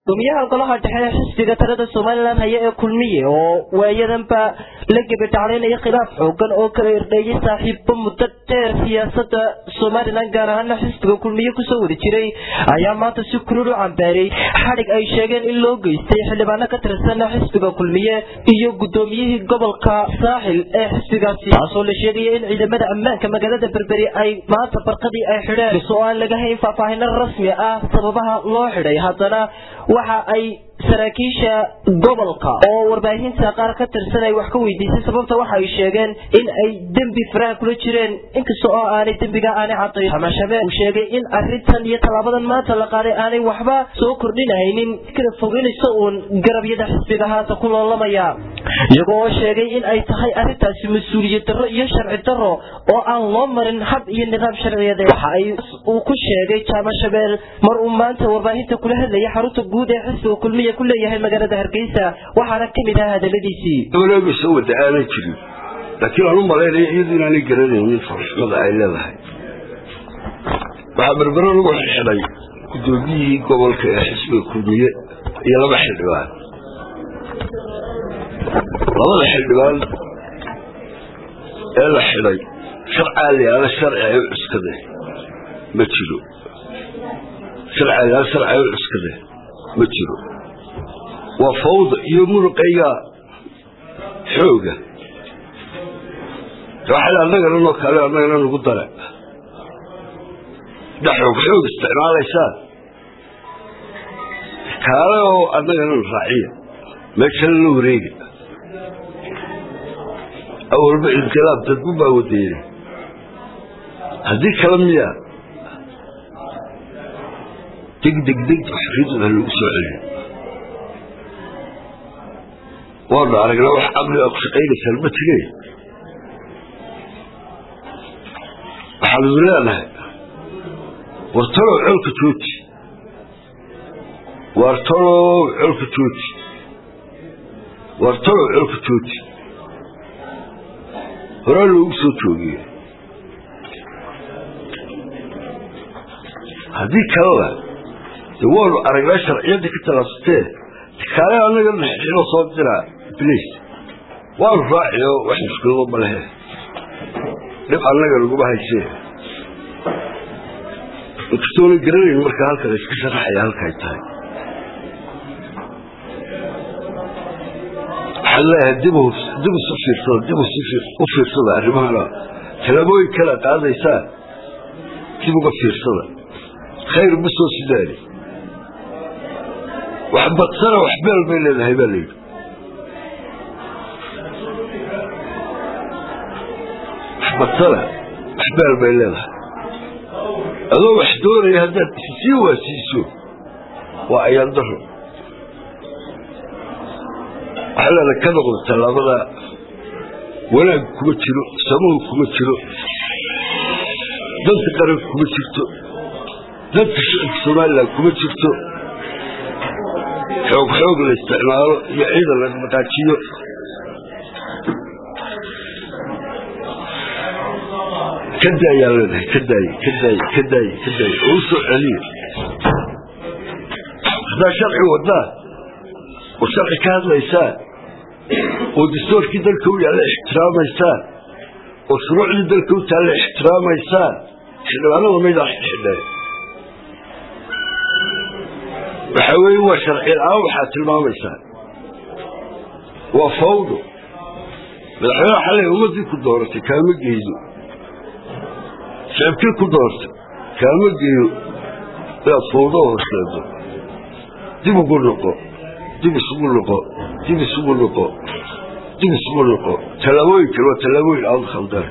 gudoomiyaha golaha dhexe ee xisbiga talada somalilan haya ee kulmiye oo waayadanba la gebadhaclaynaya khilaaf xoogan oo kala irdheeyay saaxiibo muddo dheer siyaasada somalilan gaar ahaana xisbiga kulmiye kusoo wada jiray ayaa maanta si kulul u cambaaray xadhig ay sheegeen in loo geystay xildhibaano ka tirsan xisbiga kulmiye iyo gudoomiyihii gobolka saaxil ee xisbigaasi taasoo la sheegaya in ciidamada ammaanka magaalada berberi ay maanta barqadii ay xidheen isoo aan laga hayn faahfaahino rasmi ah sababaha loo xidhay haddana waxa ay saraakiisha gobolka oo warbaahinta qaar ka tirsan ay wax ka weydiisay sababta waxa ay sheegeen in ay dembi faraha kula jireen inkasta oo aanay dembiga aanay cadayn xamashabe uu sheegay in arintan iyo tallaabadan maanta la qaaday aanay waxba soo kordhinahaynin kala fogeynaysa uun garabyada xisbiga haata ku loolamaya iyagoo oo sheegay in ay tahay arrintaasi mas-uuliyad darro iyo sharci darro oo aan loo marin hab iyo nidaam sharciyeed waxa ay uu ku sheegay jaama shabeel mar uu maanta warbaahinta kula hadlayay xarunta guud ee xisbiga kulmiya ku leeyahay magaalada hargeysa waxaana ka mid ah hadaladiisii dowlaba soo wada aanan jirin laakiin aan u malaynaya iyadu inaanay garanaynin farxumada ay leedahay waxaa berbero lagu xidhay gudoomiyihii gobolka ee xisbiga kulmiye iyo laba xildhibaan labada xildhibaan ee la xidhay sharcaa layaala sharci ay u cuskadeen ma jiro sharcaa layaala sharci ay u cuskadeen ma jiro waa fawda iyo muruqayga xooga waxay annagana noo kale annagana nagu dare da xoog xoog isticmaalaysaan kaale oo annagana raaciya meeshana la wareega awalba inqilaab dadbu baa wadeeyey haddii kale miya deg deg deg xorriyadda ha lagu soo celiyo waanu aragnaa wax caqli a ku shaqaynaysaan ma tegay waxaanu idin leenahay war talow colka jooji war talow colka jooji war talow colka jooji horaa loogu soo joogiye haddii kalena de waanu aragnaa sharciyadda ka talaasutee kaale annaga naxixino soo diraa bliis waanu raaciyo wax mushkilado ma lehe dhib annaga laguma haysee inkastoona garanayn markaa halkan iska sharaxaya halkay tahay waxaan leeyahay dib dib isu fiirsada dib u fiirsada arrimahana talaabooyin kala qaadaysaa dib uga fiirsada khayr ma soo sidaani wax badsana wax beel bay leedahay baa layidhi wax badsana wax beel bay leedahay adoo wax doonaya haddaad sii waasiiso waa ayaan daro waxaa leedahay ka noqdo tallaabada wanaag kuma jiro samuhu kuma jiro danta qaranka kuma jirto danta shicibka somalilan kuma jirto xoog xoog la isticmaalo iyo ciidan la dhaqaajiyo ka daayaa leedahay ka daaye ka daaye ka daaye ka daaye oo u soo celiya haddaa sharci wadaa oo sharci ka hadlaysaa oo dastuurkii dalka u yaalla ixtiraamaysaan oo shuruucdii dalka u taalla ixtiraamaysaan xildhibaanada maydaan xidheen waxa weeye waa sharci la-aan waxaad tilmaamaysaa waa fawdo madaxweyneha xalay ummaddii ku dooratay kaama geydo shicibkii ku doortay kaama geeyo inaad fawdo horseedo dib ugu noqo dib isugu noqo dib isugu noqo dib isugu noqo tallaabooyinkan waa tallaabooyin aad khaldan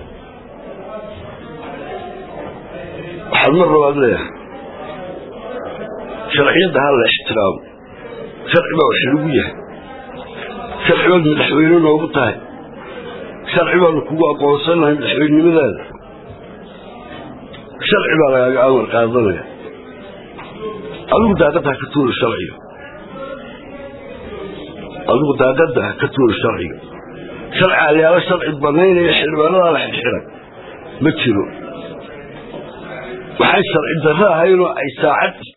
waxaad mar labaad leeyahay sharciyadda ha la ixtiraamo sharci baa wax lagu yahay sharci baad madaxweyne noogu tahay sharci baanu kugu aqoonsanahay madaxweynenimadaada sharci baa lagaaga amar qaadanaya adigu daaqadda ha ka tuuri sharciga adigu daaqadda ha ka tuuri sharciga sharci alyaalo sharci banaynaya xildhibaanadaa la xidxiray ma jiro waxay sharci darro ahaynoo ay saacad